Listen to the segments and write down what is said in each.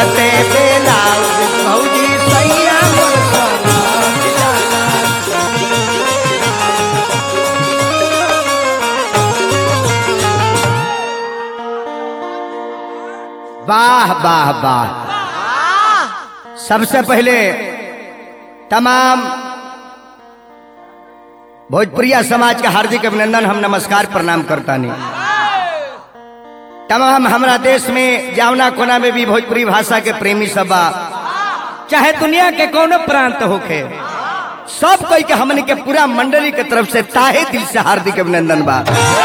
कुरते बेलाउज भौजी सैया मोर समझ जाला वाह वाह वाह सबसे पहले तमाम भोजपुरिया समाज के हार्दिक अभिनंदन हम नमस्कार प्रणाम करता नहीं तमाम हमारा देश में जावना कोना में भी भोजपुरी भाषा के प्रेमी सब बा चाहे दुनिया के कोनो प्रांत होखे सब कोई के हमन के पूरा मंडली के तरफ से ताहे दिल से हार्दिक अभिनंदन बा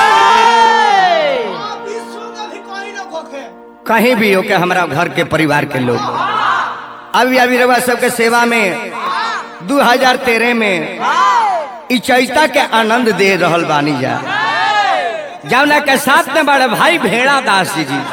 कहीं भी हो के हमारा घर के परिवार के लोग अभी अभी रवा सबके सेवा में 2013 में इ चैता के आनंद दे रहल बानी जा जौना के साथ में बड़े भाई भेड़ा दास जी जी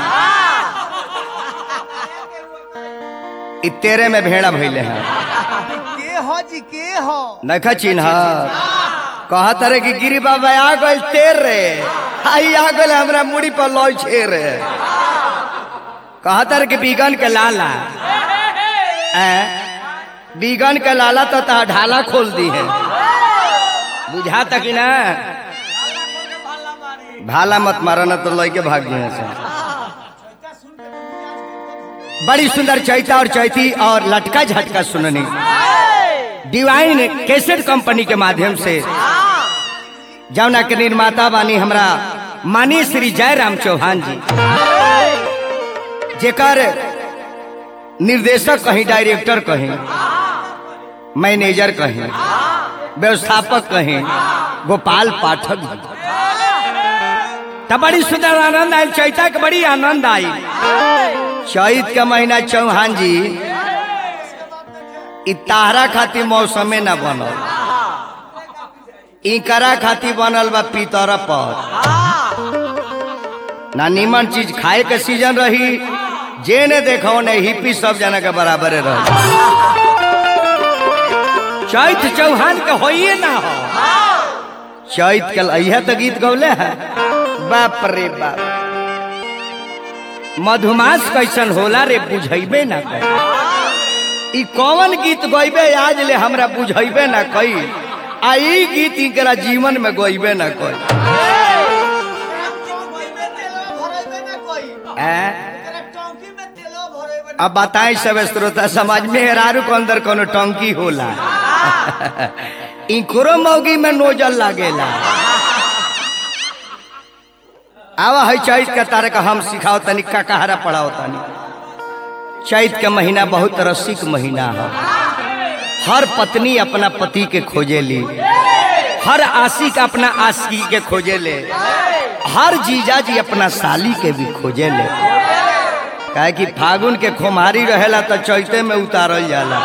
इ तेरे में भेड़ा भइले हैं के हो जी के हो नखा चिन्ह कहत रे कि गिरी बाबा आ गइल तेर रे आई आ गइल हमरा मुड़ी पर लॉय छे रे कहत रे कि बीगन के लाला ए बीगन के लाला तो ता ढाला खोल दी है बुझा तक ना भाला मत मारा ना तो लय के भाग गए से बड़ी सुंदर चैता और चैती और लटका झटका सुननी डिवाइन कैसेट कंपनी के माध्यम से जौना के निर्माता बानी हमरा माननीय श्री जयराम चौहान जी जेकर निर्देशक कहीं डायरेक्टर कहीं मैनेजर कहीं व्यवस्थापक कहीं गोपाल पाठक जी तब बड़ी सुंदर आनंद आयल चैता के बड़ी आनंद आई चैत के महीना चौहान जी इ ताहरा खातिर मौसमे न बनल इकरा खातिर बनल बा पीतर पर ना नीमन चीज खाए के सीजन रही जे ने देखो ने हिप्पी सब जना के बराबरे रह चैत चौहान के होइए ना हो चैत के अहिया तो गीत गौले है बाप रे बाप मधुमास कैसन होला रे बुझैबे ना कर ई कौन गीत गइबे आज ले हमरा बुझैबे ना कई आ ई गीत इकरा जीवन में गइबे ना कई अब बताएं सब श्रोता समाज में हेरारू के अंदर कोनो टंकी होला इकरो मौगी में नोजल लागेला आवा है चैत के तारे का हम सिखाओ तनी का कहारा पढ़ाओ तनी चैत के महीना बहुत रसिक महीना है हर पत्नी अपना पति के खोजे ली हर आशिक अपना आशिकी के खोजे ले हर जीजा जी अपना साली के भी खोजे ले काहे कि फागुन के खुमारी रहेला तो चैते में उतारल जाला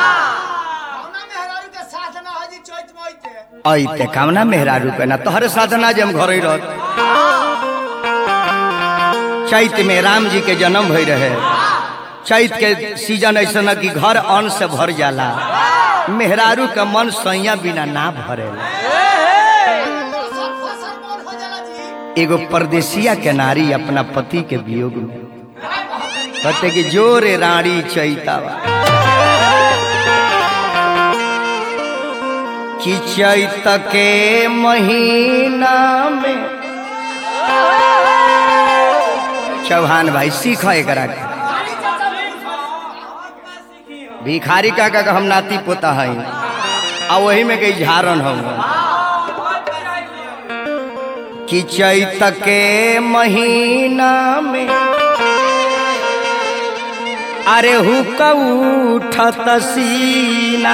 ऐते कामना मेहरारू के ना तोहरे साधना जे हम घर ही रहत चैत में राम जी के जन्म भई रहे चैत के सीजन ऐसा न कि घर अन्न से भर जाला मेहरारू के मन सैया बिना ना भरेला एगो परदेसिया के नारी अपना पति के वियोग में कहते कि जोरे रानी चैतावा कि चैत के महीना में चौहान भाई सीख एकरा के भिखारी का का हम नाती पोता है आ वही में कई झारन हम कि चैत के महीना में अरे हुक उठत सीना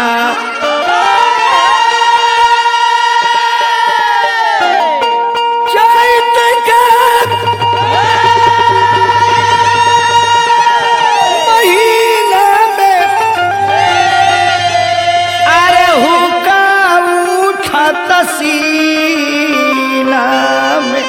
चैत के महीना में अरे हुका उठत सीना में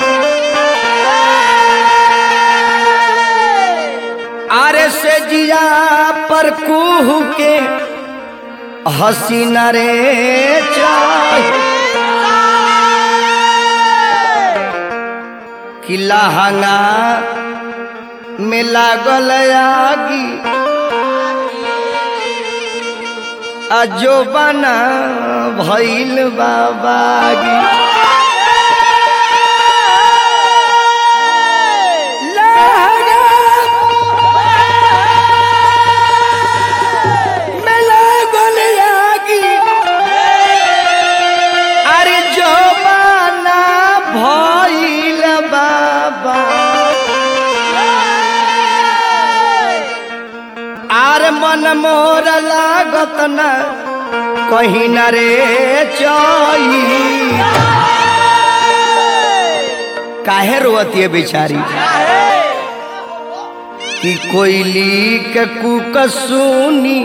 अरे से जिया पर कुह के हसीना रे चाहे कि लहंगा में लागल आगी अजो बना भइल बाबागी में लागल आगी अरे जो बना भइल बाबा आर मन मोर लागत न कहीं न रे चई काहे रोती है बेचारी कि कोयली के कुक सुनी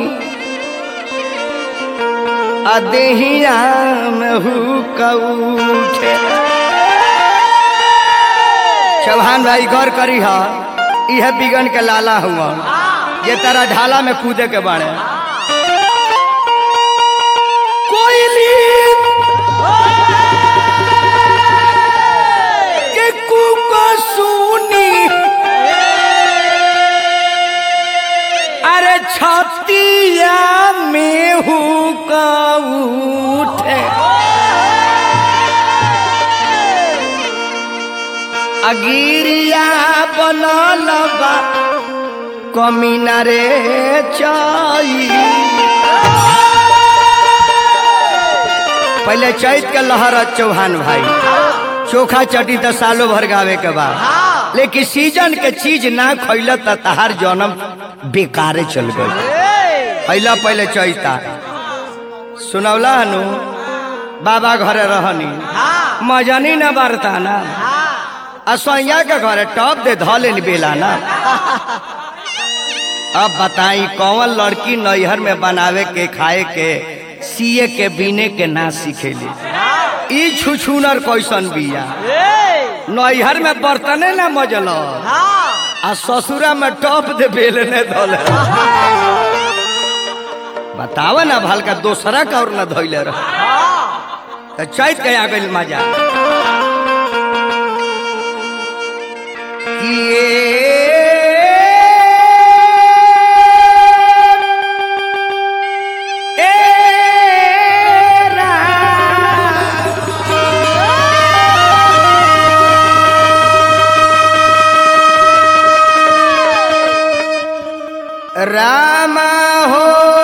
अदेहिया में हुक उठे चौहान भाई गौर करी हा यह बिगन के लाला हुआ ये तारा ढाला में कूदे के बाड़े कोयली के कुक सुनी अरे छतिया में हुक उठे अगिरिया बनल बा कमीना रे चई पहले चैत के लहर चौहान भाई चोखा चटी तो सालों भर गावे के बाद लेकिन सीजन के चीज ना खैल त तहार जन्म बेकारे चल गई पहला पहले चैता सुनौला हनु बाबा घरे रहनी मजनी न बरता ना असैया के घरे टॉप दे धले बेला ना अब बताई कौन लड़की नैहर में बनावे के खाए के सिए के बीने के ना सीखेली ई छुछुनर कैसन बिया नैहर में बर्तने ना मजल आ ससुरा में टॉप दे बेलने धोले बतावा ना भल का दोसरा का और ना धोइले रह तो चैत के आ गइल मजा किए एरा रामा हो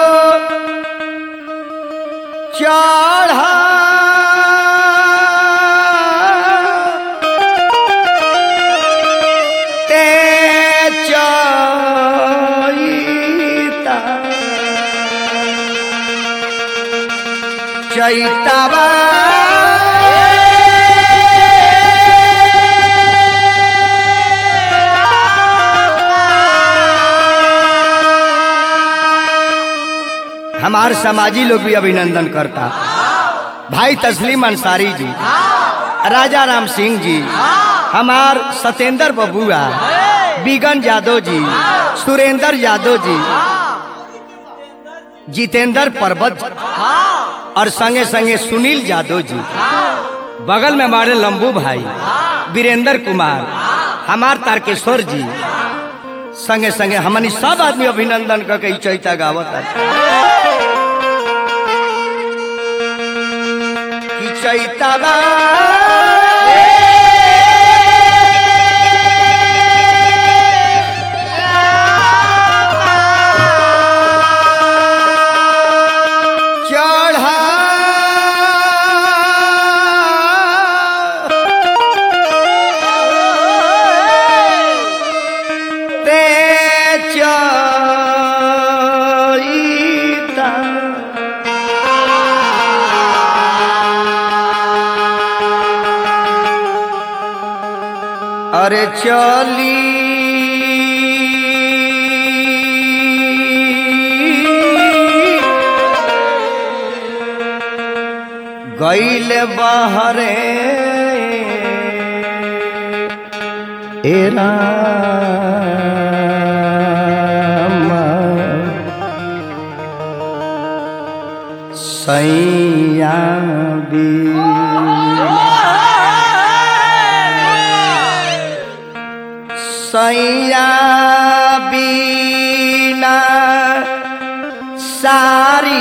चढ़ा ते चैता चैतवा हमार समाजी लोग भी अभिनंदन करता भाई तस्लीम अंसारी जी राजा राम सिंह जी हमार सत्येंद्र बबुआ बिगन यादव जी सुरेंद्र यादव जी जितेंद्र पर्वत और संगे संगे सुनील यादव जी बगल में हमारे लंबू भाई वीरेंद्र कुमार हमार तारकेश्वर जी संगे संगे हमनी सब आदमी अभिनंदन करके ई चैता गावत है कि चैतवा चढ़ा ते चैता अरे चली गैल बहरे एरा सैया सैया बीना सारी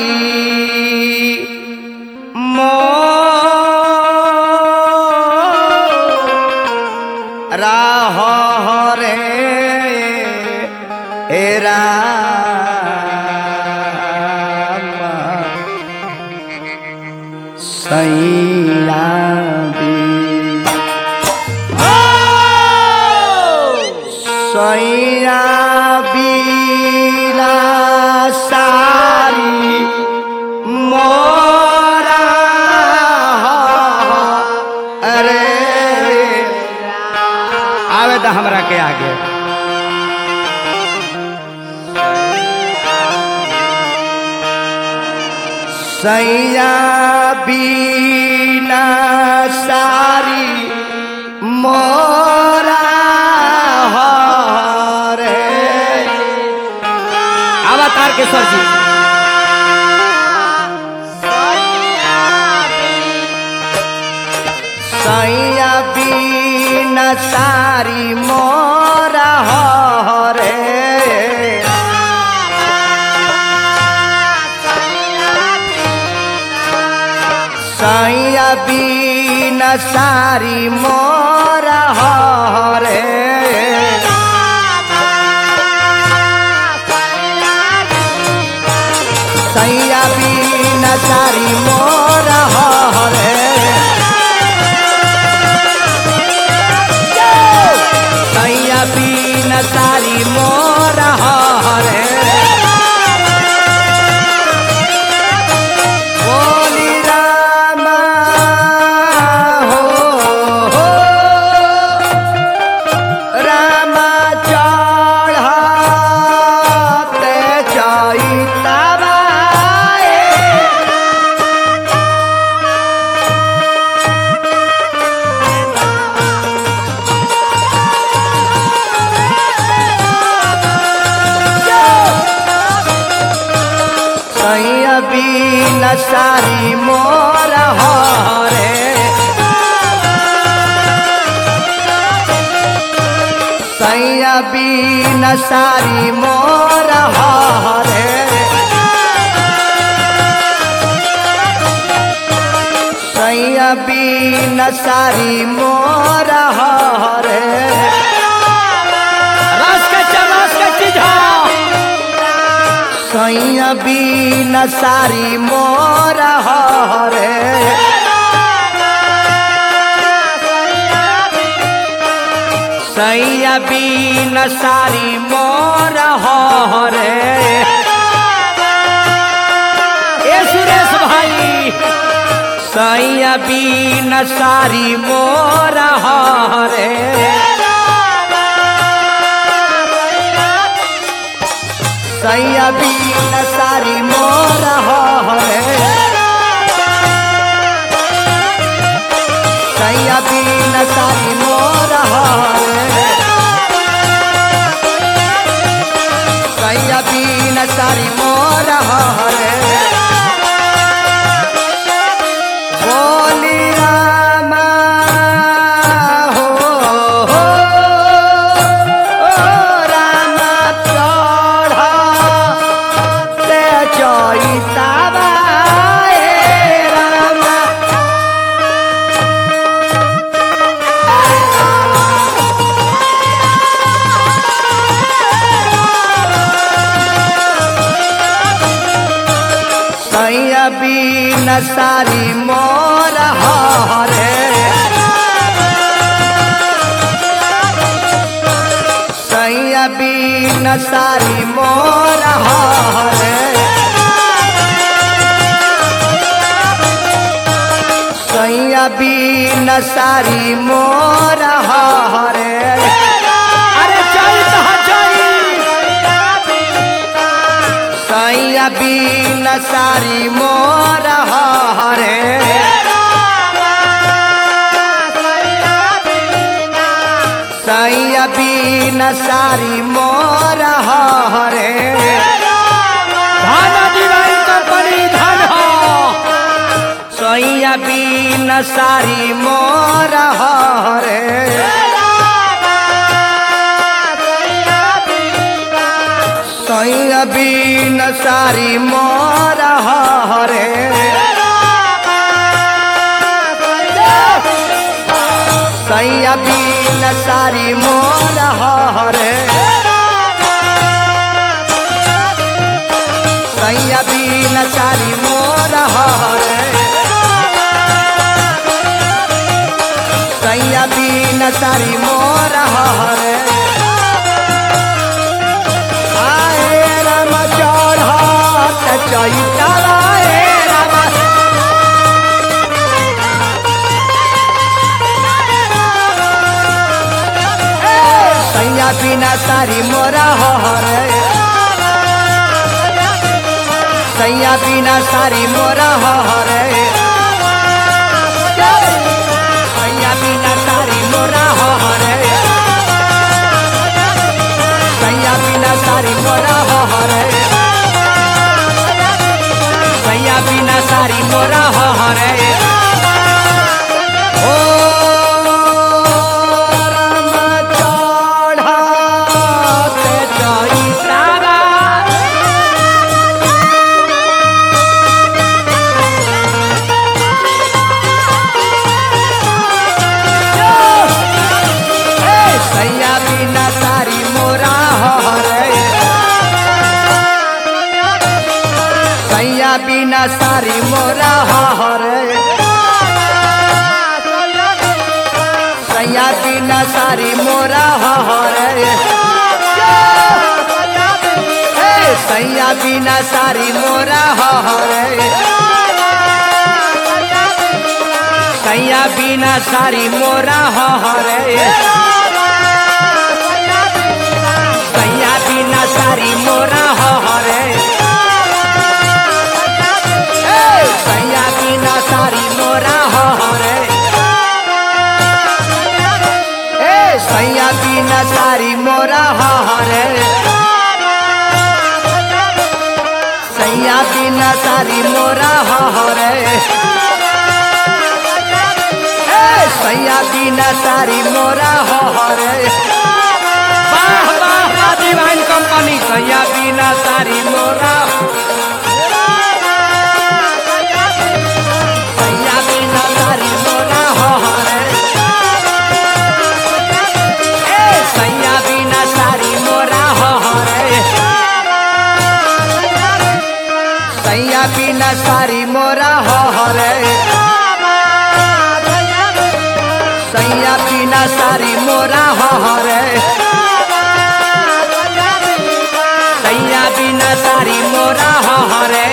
मो राह रे एरा सैया सैया बीरा सारी मोरा अरे आवे तो हमरा के आगे सैया बीना सारी मोरा रे आवा तारकेश्वर जी सैया बीना सारी मोरा रे सैया बीना सारी मोरा रे सैया बीना सारी मोरा रे सैया बीना सारी मोरा रे बोली रामा हो, हो रामा चढ़ते चैतवाए सैया बीना सारी मोर हरे सैया बीना सारी मोर हरे सैया बीना सारी मोर हरे रस के चरस के चीजा सैया बीना सारी मोर हरे सैया बीना सारी मोर हरे ए सुरेश भाई सैया बीना सारी मोर हरे सैया बीना सारी मोर हरे सैया बीना सारी मोर हरे सैया बीना सारी मोर हरे बोली रामा हो, हो, ओ रामा चढ़ते चैतवा ए रामा सैया बीना सारी मोर हरे सैया बीना सारी मोर हरे सैया बीना सारी मोर हरे अरे चैत ह चैत सैया बीना सारी मोर हरे सैया बीना सारी मोर हरे धन दिवाई कंपनी धन हो सैया बीना सारी मोर हरे सैया बीन सारी मोरा हरे सैया बीन सारी मोरा हरे सैया बीन सारी मोरा हरे सैया बीन सारी मोरा हरे आए राम चढ़त चैतला हे राम सैया बिना सारी मोरा हरे सैया बिना सारी मोरा हरे सैया बिना सारी मोरा हरे सैया बिना सारी मोरा हरे सैया बिना सारी मोरा हरे ओ राम चढ़ते चैतरा ए, सैया बिना सारी मोरा हरे सैया बिना सारी मोरा हरे सैया बिना सारी मोरा हरे ए, सैया बिना सारी मोरा हरे सैया बिना सारी मोरा हरे सैया बिना सारी मोरा हरे ए, सैया बिना सारी मोरा हरे ए सैया बिना सारी मोरा हरे सैया बिना सारी मोरा हरे ए सैया बिना सारी मोरा हरे वाह वाह वाह डिवाइन कंपनी सैया बिना सारी मोरा सैया बिना सारी मोरा हरे ए सैया बिना सारी मोरा हरे सैया बिना सारी मोरा हरे सैया बिना सारी मोरा हरे सैया बिना सारी मोरा हरे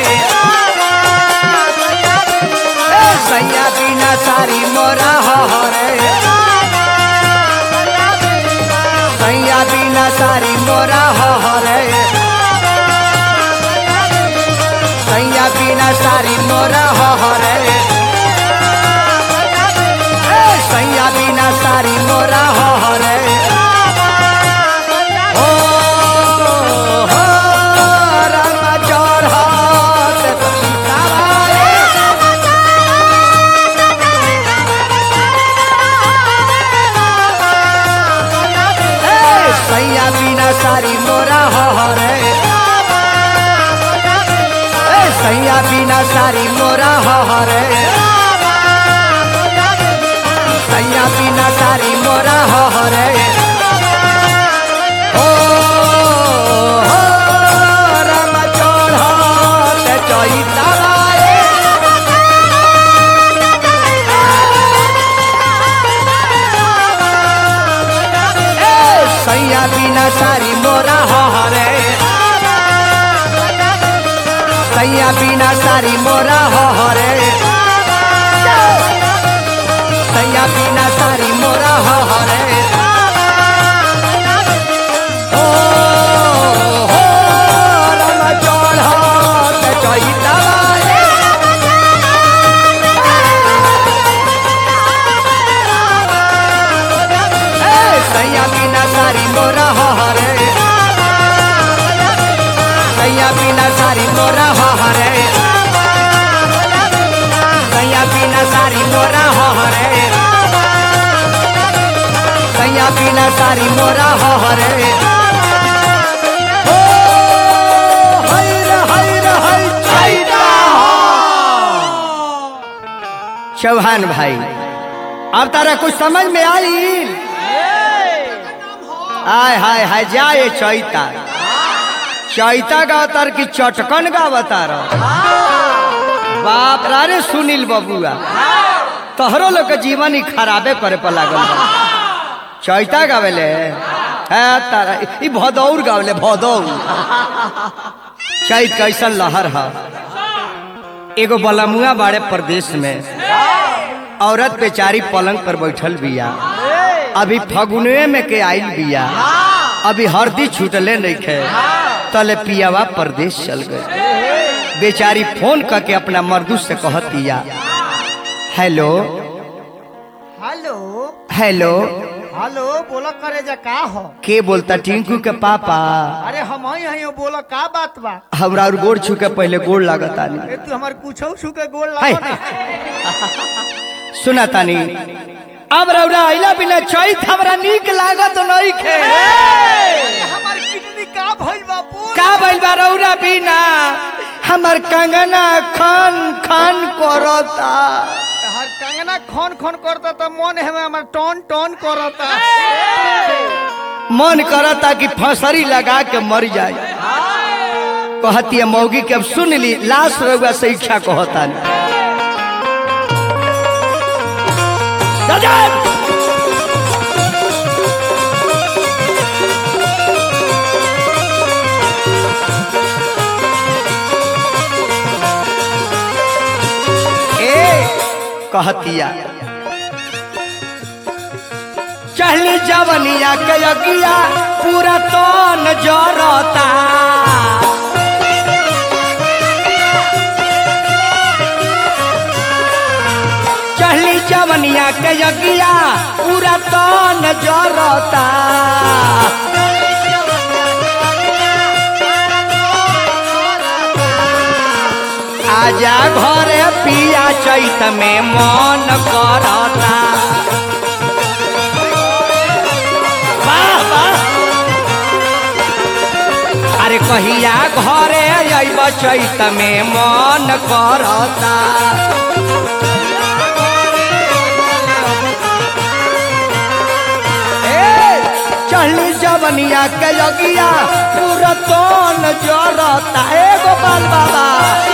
ए, सैया बिना सारी मोरा हरे सैया बिना सारी मोरा हरे सैया बिना सारी मोरा हरे ए, सैया बिना सारी मोरा हरे ओ हो राम चढ़त सीताराम ए, सैया बिना सारी मोरा हरे ए, सैया बिना सारी मोरा हरे सैया बिना सारी मोरा हरे ओ हो राम चढ़त चैतराए ए, सैया बिना सारी मोरा हरे सैया बिना सारी मोरा हरे सैया बिना सारी मोरा हरे ओ हो राम चढ़त चैतराए ए, सैया बिना सारी मोरा हरे सैया बिना सारी मोरा हरे सैया बिना सारी मोरा हरे सैया बिना सारी मोरा हरे ओ चौहान भाई अब तारा कुछ समझ में आई आय हाय हाय जाए चैता चैता गावतार की चटकन गावतार बाप रे अरे सुनील बबुआ तोहरो लोग के जीवन ही खराबे करे पर लागल बा। चैता गावेले है तारा ई भदौर गावेले भदौर चैत कैसन लहर है एगो बलमुआ बाड़े प्रदेश में औरत बेचारी पलंग पर बैठल बिया अभी फगुनवे में के आइल बिया अभी हरदी छूटले नहीं खे तले पियावा प्रदेश चल गए बेचारी फोन करके अपना मर्दू से कहतिया हेलो हेलो हेलो हेलो बोला करे जा का हो के बोलता टिंकू के पापा अरे हम ही हई बोला का बात बा हमरा और गोड़ छू के पहले गोड़ लागता नहीं ए तू हमार पूछो छू के गोल हाय। लागो ना सुना तानी अब रौरा आइला बिना चैत हमरा नीक लागत नहीं खे हमार किडनी का भइल बा बोल का भइल बा रौरा बिना हमर कंगना खान खान करता हर कंगना खन खन करता त मन है हमार टन टन करता मन करता कि फसरी लगा के मर जाए कहती है मौगी के अब सुन ली लाश रउआ से इच्छा कहता ए कहतिया चहली जवनिया के अगिया पूरा तन जरता चहली जवनिया के अगिया पूरा तन जरता आजा घरे पिया चैत में मन करता वाह, वाह। अरे कहिया घरे अइब चैत में मन करता ए, चढ़ली जवनिया के लगिया पूरा तन जरता ए गोपाल बाबा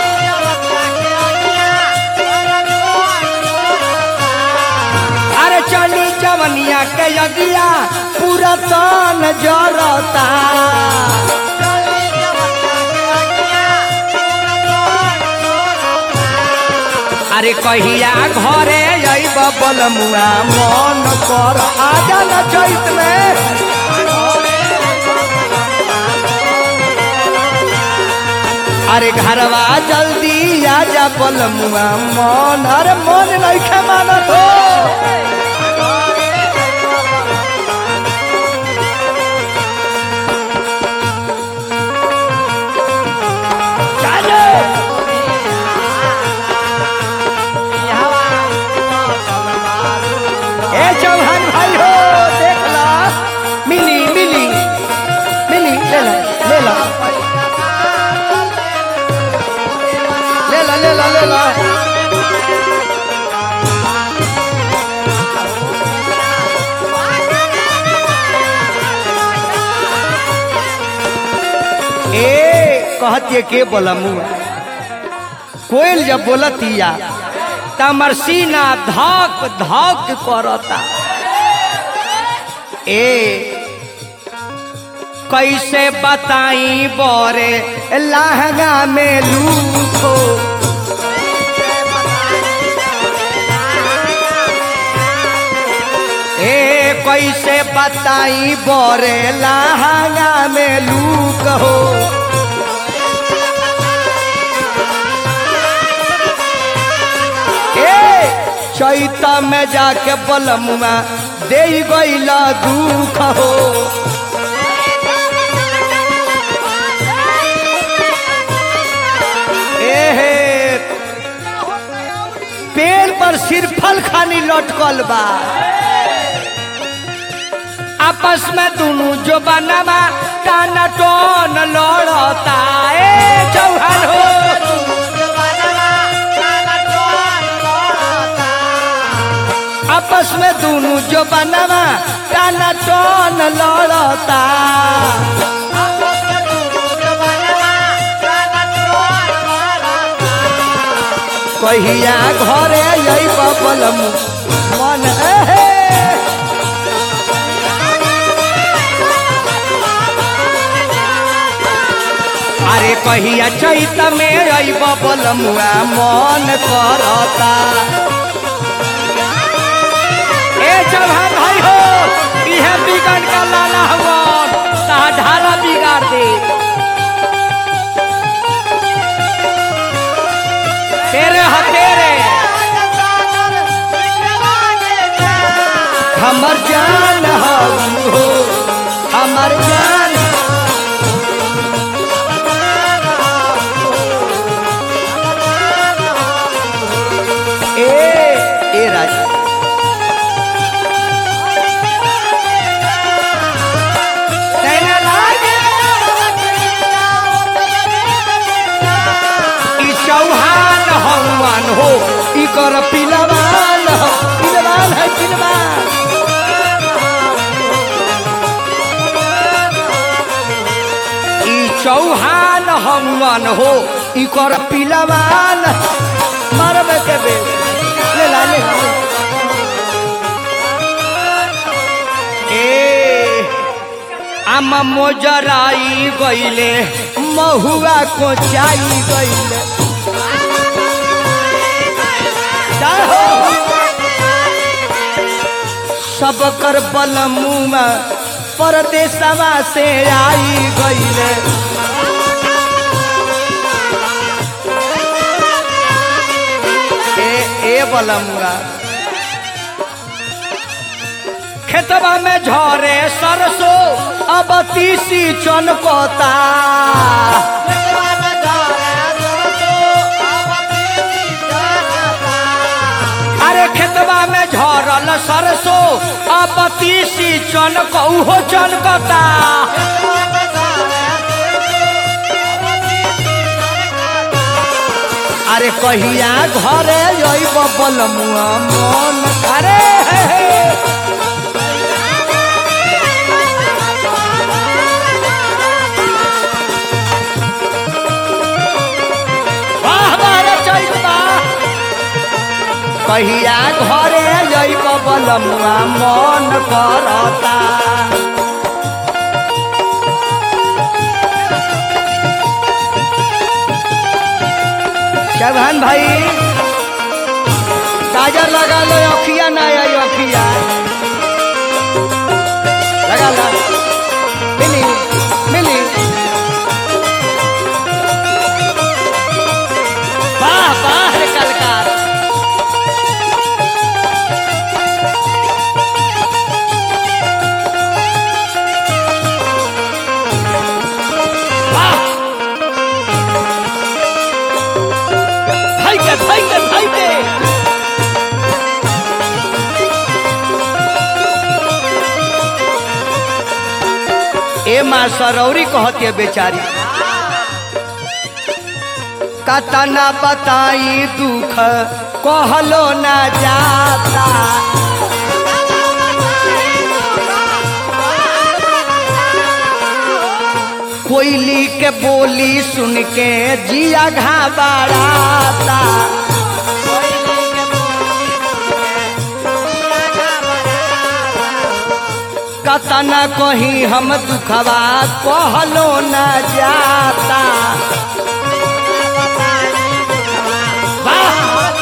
अरे चली जवनिया के यगिया पूरा तन जरता अरे कहिया घरे अइब बलमुआ मन कर आजा न चैत में अरे घरवा जल्दी आजा बलमुआ मन अरे मन नहीं खे मानत हो चाले। ए चौहान भाई हो देख ला मिली मिली मिली ले ला ले ला ले ला ले ला ले ला ए कहतिए के बोला मुआ कोयल जब बोलतिया तमर सीना धक धक करता ए कैसे बताई बोरे लहंगा में लूखो ए कैसे बताई बोरे लहंगा में लूक हो ए चैता में जाके बलमुआ दे गईला दुख हो एहे पेड़ पर सिरफल खानी लटकल बा आपस में दोनों जो बनवा टाना टोन लड़ता ए चौहान हो आपस में दोनों जो बनवा टाना टन लड़ता कहिया घरे यही बबलम मन एहे अरे कहिया चैत में आई बबलमुआ मन करता ए चौहान भाई हो इहे बिगड़ का लाला हवन ता ढाला बिगाड़ दे तेरे ह तेरे हमर जान हो हमर जान ए ए राजा तेरे लागे ई चौहान हनुमान हो ई कर पिलवान हो पिलवान है पिलवान ई चौहान हनुमान हो ई कर पिलवान मरबे के बे ले ला ले ला। ए आम मोजराई गईले महुआ कोचाई गईले जय हो सब कर बलमुआ परदेसवा से आई गईले ए ए बलमुआ खेतवा में झरे सरसो अब तीसी चनकता अरे खेतवा में झरल सरसो अब तीसी चनक उहो चनकता अरे कहिया घरे अइब बलमुआ मन करे हे हे। वाह वाह रे चैता कहिया घरे अइब बलमुआ मन करता चौहान भाई काजर लगा लो अखिया ना आई अखिया लगा लो मिली मिली वाह वाह रे कलकार वाह Take it, take it, take it! ए माँ सरौरी कहती बेचारी कतना बताई दुख कहलो ना जाता कोयली के बोली सुन के जिया घाबराता कतना कहीं हम दुखवा कहलो न जाता वाह!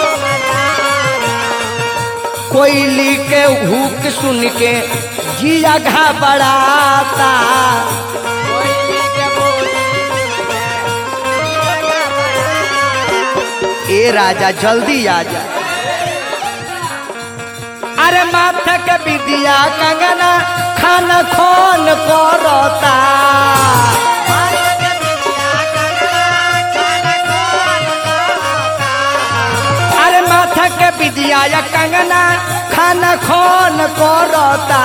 कोयली के हुक सुन के जिया घबराता ए राजा जल्दी आ जा अरे माथा के विदिया कंगना खान खोन करता अरे माथा के विदिया या कंगना खान खोन करता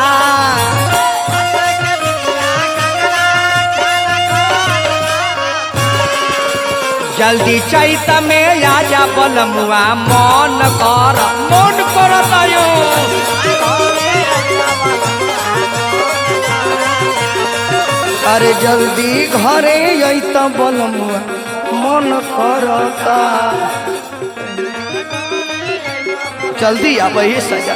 जल्दी चैत में आजा बलमुआ मन कर मन करता यो अरे जल्दी घरे अत बलमुआ मन करता जल्दी आब ये सजा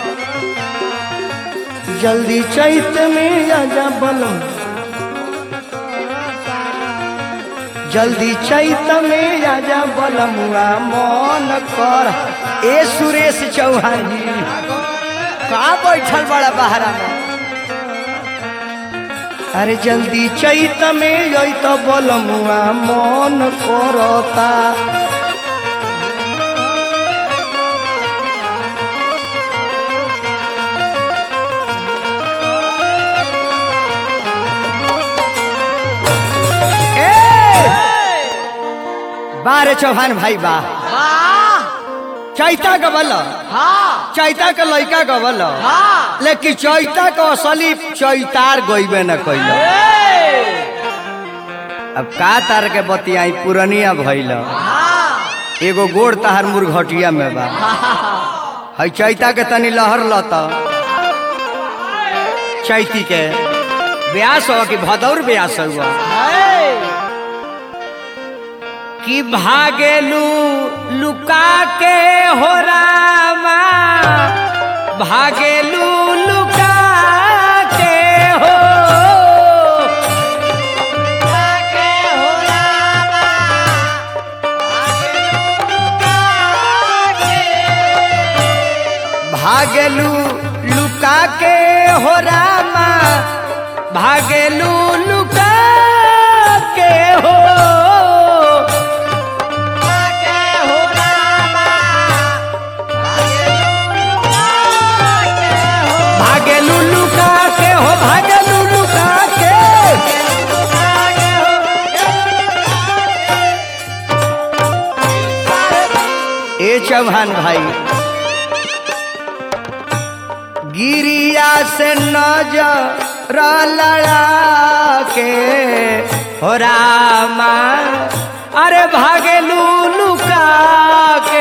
जल्दी चैत में आजा बलम जल्दी चैत में आजा बलमुआ मन कर ए सुरेश चौहान जी कहाँ बैठल बड़ा बहरा में अरे जल्दी चैत में अत बलमुआ मन करता बारे चौहान भाई बा वाह चैता गबल हाँ चैता के लड़का गबल हाँ लेकिन चैता के असली चैतार गईबे न कैल अब का तार के बतियाई पुरनिया भइल हाँ एगो गोड़ तहार मुर्घटिया में बा है चैता के तनी लहर लत चैती के ब्यास हो कि भदौर ब्यास हुआ कि भागेलू लुका के हो रामा भागेलू लुका के हो भागेलू लुका के हो रामा भागेलू लुका के हो भागे लुल्लू का के हो भागे लुल्लू का के ए चौहान भाई गिरिया से नजर लड़ा के हो रामा अरे भागे लुल्लू का के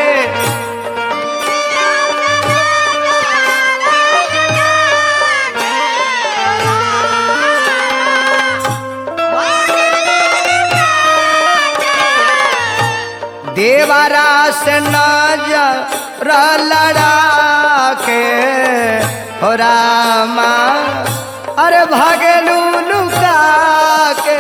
देवारा से नजर लड़ा के हो रामा अरे भागेलू लुका के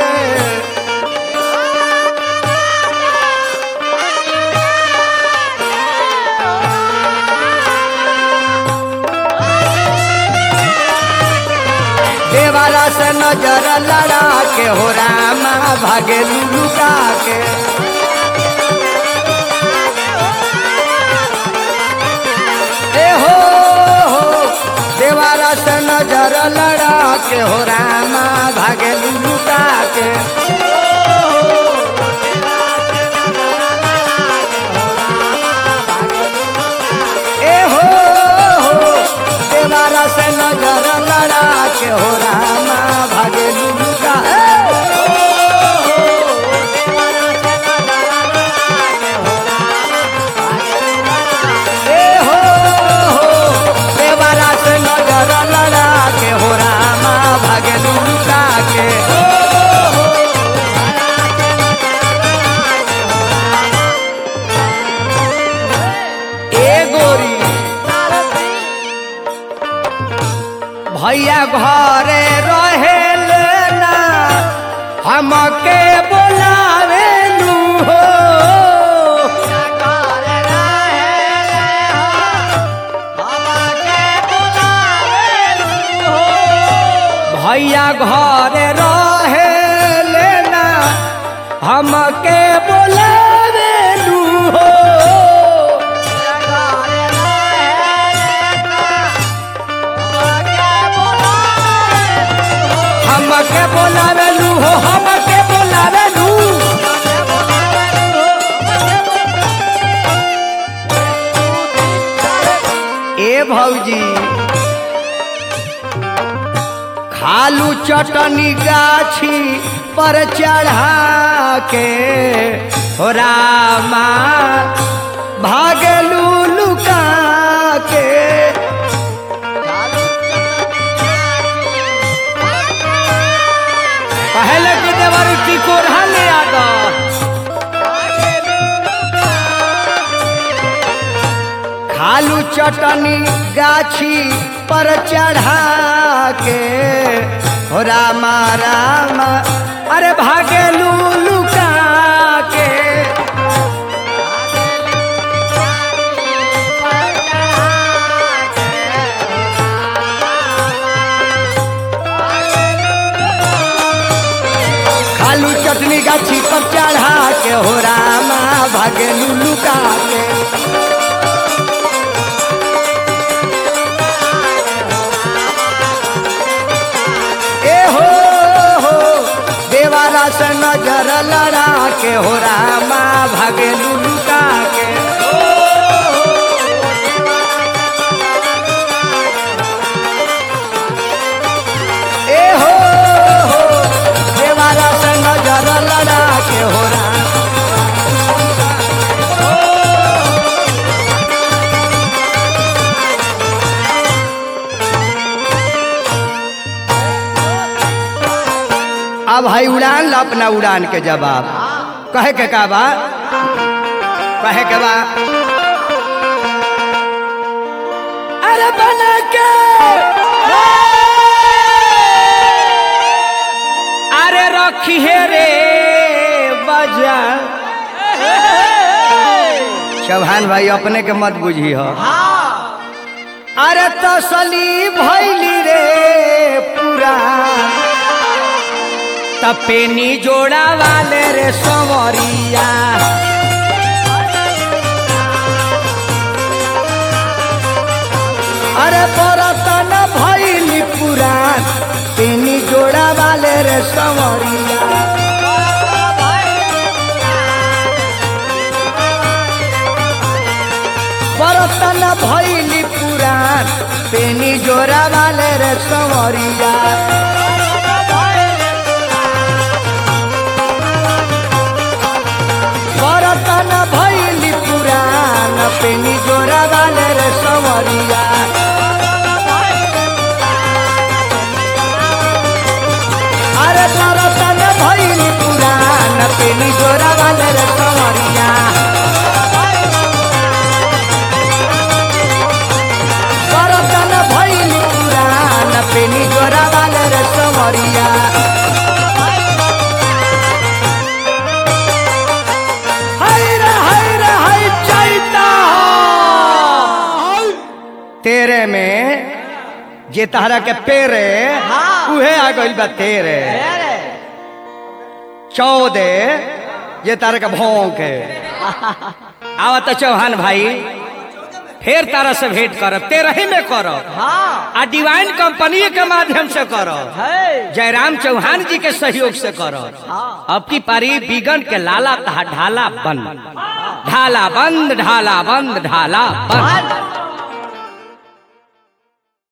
देवारा से नजर लड़ा के हो रामा भागेलू लुका के ए हो हो देवारा से नजर लड़ा के हो रामा भागे लुका के ए हो हो देवारा से नजर लड़ा के हो रामा भागे लुका ए हो हो देवारा से नजर लड़ा के हो रामा भागे लुका के ए गोरी भैया घरे रहे ना हमके बोलावे लू हो भैया घरे रहे लेना हमके बोलावे लू हो हमके बोलावे लू हो हमके बोलावे लू ए भौजी खालू चटनी गाछी पर चढ़ा के हो रामा भागलू लुका के आवर की कोरहा ले आ दो खालू चटनी गाछी पर चढ़ा के हो रामा रामा अरे भागे लुका के खालू चटनी गाछी पर चढ़ा के हो रामा भागे लुका के ए हो हो देवारा से नजर लड़ा के हो रामा भागे लुका के ए हो हो देवारा से नजर लड़ा के हो रामा अब भाई उड़ान ला अपना उड़ान के जवाब कहे के का बा कहे के बा अरे बना के अरे रखी है रे बजा चौहान भाई अपने के मत बुझी हो अरे तसली भैली रे पूरा तपेनी जोड़ा वाले रे संवरिया अरे बरतन भैली पुरान पेनी जोड़ा वाले रे संवरिया बरतन भैली पुरान पेनी जोड़ा वाले रे संवरिया बरतन भैली पुरान पेनी जोड़ा वाले रे संवरिया अरे बरतन भैली पुरान पेनी जोड़ा वाले रे संवरिया बरतन भैली पुरान पेनी जोड़ा वाले रे संवरिया हाय रे हाय रे हाय चैता तेरे में जे तहरा के पेरे हाँ। उहे आ गइल बा तेरे चौदह जे तारा के भौंके आवत चौहान भाई फिर तारा से भेंट करब तेरही में करब हाँ आ डिवाइन कंपनी के माध्यम से करब है जयराम चौहान जी के सहयोग से करो हाँ। अब की पारी बिगन के लाला तहा ढाला बंद ढाला बंद ढाला बंद ढाला बंद